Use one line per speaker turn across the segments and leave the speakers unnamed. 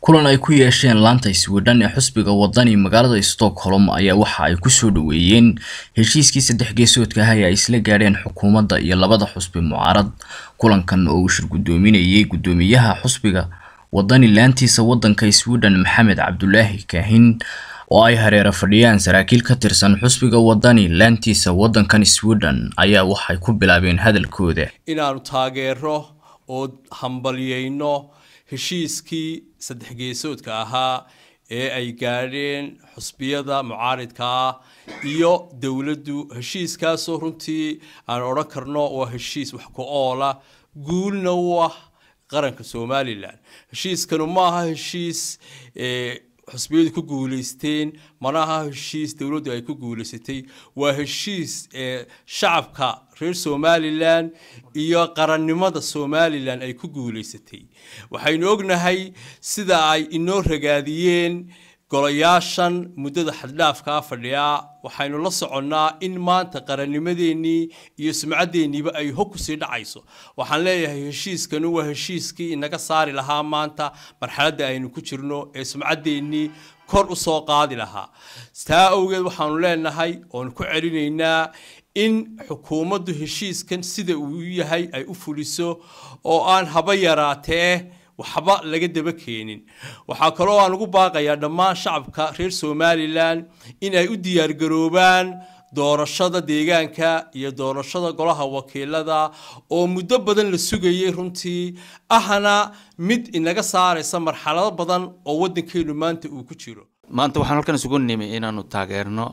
kulan ay ku yeesheen laanta iswidhan ee xusbiga wadani magaalada stockholm ayaa waxa ay kusoo dhaweeyeen heshiiskii saddex geesoodka ah ee ay isla gaadheen xukuumadda iyo labada xusbi mucaarad kulankan oo uu shir guddoominayay guddoomiyaha xusbiga wadani laantiisa waddanka swidhan maxamed cabdulaahi kaahin oo ay hareero fadhiyaan saraakiil ka tirsan xusbiga wadani laantiisa waddankan swidhan ayaa waxay ku bilaabeen hadalkooda
inaanu taageero oo hambalyeyno heshiiskii saddex geesoodka ahaa ee ay gaadheen xusbiyada mucaaridka ah iyo dowladdu heshiiskaasoo runtii aan odhan karno waa heshiis wax ku oola guulna u ah qaranka somalilan heshiiskanu ma aha heshiis xusbiyadu ku guulaysteen mana aha heshiis dowladdu ay ku guulaysatay waa heshiis shacabka reer somalilan iyo qarannimada somalilan ay ku guulaysatay waxaynu ognahay sida ay inoo ragaadiyeen golayaashan muddada xaddhaafkaa fadhiyaa waxaynu la soconnaa in maanta qarannimadeennii iyo sumcadeenniiba ay hog kusii dhacayso waxaan leeyahay heshiiskanu waa heshiiskii inaga saari lahaa maanta marxaladda aynu ku jirno ee sumcadeennii kor u soo qaadi lahaa taa awgeed waxaanu leenahay oonu ku celinaynaa in xukuumaddu heshiiskan sida uu yahay ay u fuliso oo aan haba yaraatee waxba laga daba keenin waxaa kaloo aan ugu baaqayaa dhammaan shacabka reer somalilan in ay u diyaargaroobaan doorashada deegaanka iyo doorashada golaha wakiilada oo muddo badan la sugayay runtii ahna mid inaga saaraysa marxalado badan oo waddankeenu maanta uu ku jiro
maanta waxaan halkan isugu nimi inaanu taageerno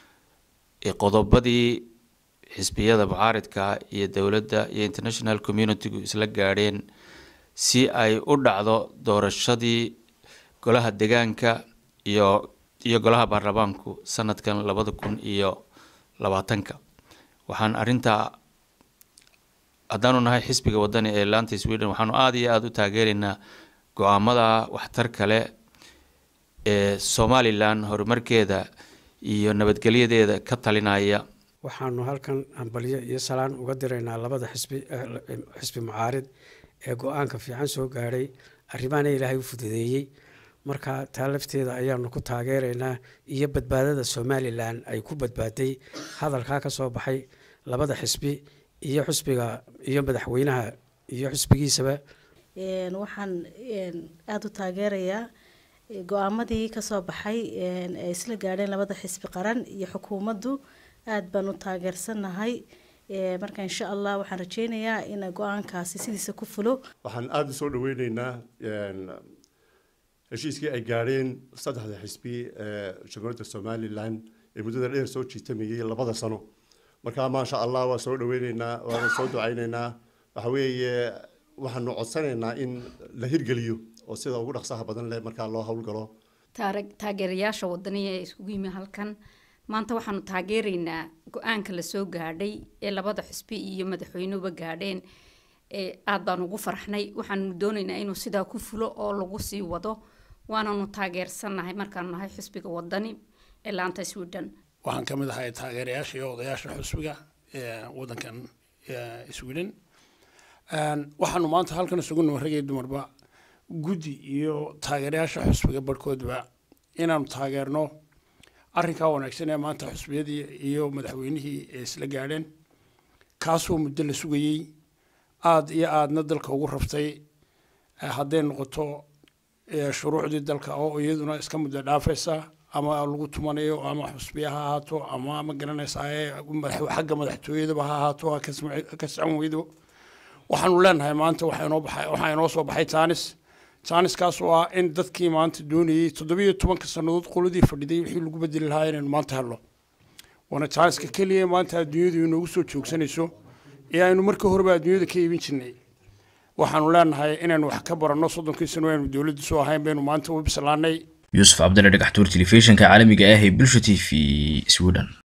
qodobadii xisbiyada mucaaridka iyo dowladda iyo international communitygu isla gaadheen si ay u dhacdo doorashadii golaha deegaanka iyo iyo golaha baarlamaanku sanadkan labada kun iyo labaatanka waxaan arintaa haddaanu nahay xisbiga wadani ee laanta sweden waxaanu aada iyo aada u taageeraynaa go-aamada waxtar kale ee somalilan horumarkeeda iyo nabadgelyadeeda ka talinaya
waxaanu halkan hambalyo iyo salaan uga diraynaa labada xisbi xisbi mucaarid ee go-aanka fiican soo gaadhay arrimaana ilaahay u fududeeyey marka taa lafteeda ayaanu ku taageeraynaa iyo badbaadada somalilan ay ku badbaaday hadalkaa ka soo baxay labada xisbi iyo xusbiga iyo madaxweynaha iyo xusbigiisaba
waxaan aada u taageerayaa go-aamadii kasoo baxay ay isla gaadheen labada xisbi qaran iyo xukuumaddu aada baan u taageersanahay marka insha allah waxaan rajeynayaa in go-aankaasi sidiisa ku fulo
waxaan aada u soo dhaweyneynaa heshiiskii ay gaadheen saddexda xisbi ee jamhuuriyadda somalilan ee muddada dheer soo jiitamayay labada sano markaa maasha allah waa soo dhaweyneynaa waana soo ducayneynaa waxa weeye waxaanu codsanaynaa in la hirgeliyo oo sida ugu dhaqsaha badan leh markaa loo howlgalo
taageerayaasha wadaniya ee iskugu yimi halkan maanta waxaanu taageeraynaa go-aanka lasoo gaadhay ee labada xusbi iyo madaxweynuhuba gaadheen aada baan ugu farxnay waxaanu doonaynaa inuu sidaa ku fulo oo lagu sii wado waananu taageersannahay markaanu nahay xusbiga wadani ee laanta sweden
waxaan ka mid ahay taageerayaasha iyo odayaasha xusbiga ee wadankan sweden waxaanu maanta halkan isugu nimo ragay dumarba guddi iyo taageerayaasha xusbiga barhkoodba inaanu taageerno arrinkaa wanaagsan ee maanta xusbiyadii iyo madaxweynihii ee isla gaadheen kaasoo muddo la sugayey aada iyo aadna dalka ugu rabtay hadday noqoto shuruucdii dalka oo iyaduna iska muddo dhaafaysa ama lagu tumanayo ama xusbiya ha ahaato ama ma garanaysaa xagga madaxtooyadaba ha ahaato ka socon weydo waxaanu leenahay maanta waxaa inoo soo baxay taanis jaaniskaas oo ah in dadkii maanta doonayey toddobiyo tobanka sannadood qoladii fadhiday wixii lagu bedeli lahaa inaynu maanta helno waana jaaniska keliya maanta adduunyadu inoogu soo joogsanayso ee aynu markii horeba adduunyada ka iibin jirnay waxaanu leenahay inaynu wax ka baranno soddonkii sano aynu dowladdu soo ahayn baynu maanta u bislaanay
yuusuf cabdille dhagaxtuur telefishinka caalamiga ah ee bulsha t v sweden